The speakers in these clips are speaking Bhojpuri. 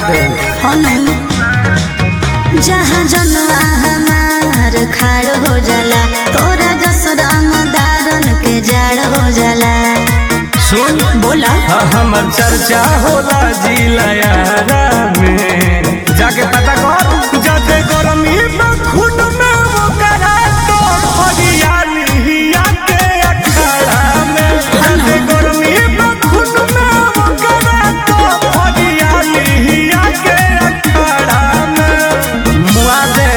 दे हनु जहाँ जनुआ हमार खाड़ हो जाला तोरा जसराम दारन के जाड़ हो जाला सुन बोला हाँ, हमर चर्चा होला जिलायारा में जाके पता कर जाते गरमी बखुन में वो करा तो हरियाली के अखाड़ा में जाते गरमी बखुन में वो करा तो हरियाली के अखाड़ा में मुआ दे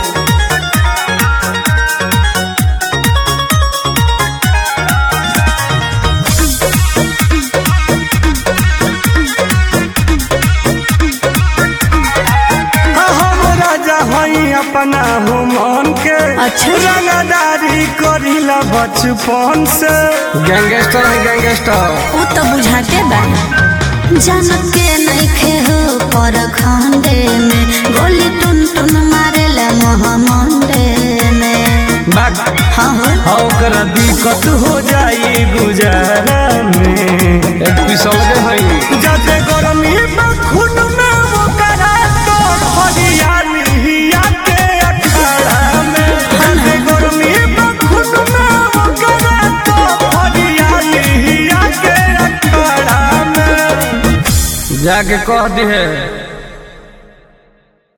हम राजा हई अपना हो मन के अच्छा। रंगदारी करीला बचपन से गैंगस्टर है गैंगस्टर उ तो बुझाते बा जनक के नइखे हो पर खंडे में गोली टुन टुन मारेला मोहमंडे में बात हाँ हो हाँ, ओकरा दिक्कत हो जाई गुजारा में एक पिसल के हई जाते गरमी बखुन में वो करा तो हरियाली के अखाड़ा में जाते गरमी बखुन में वो करा तो हरियाली के अखाड़ा में जाके कह दी है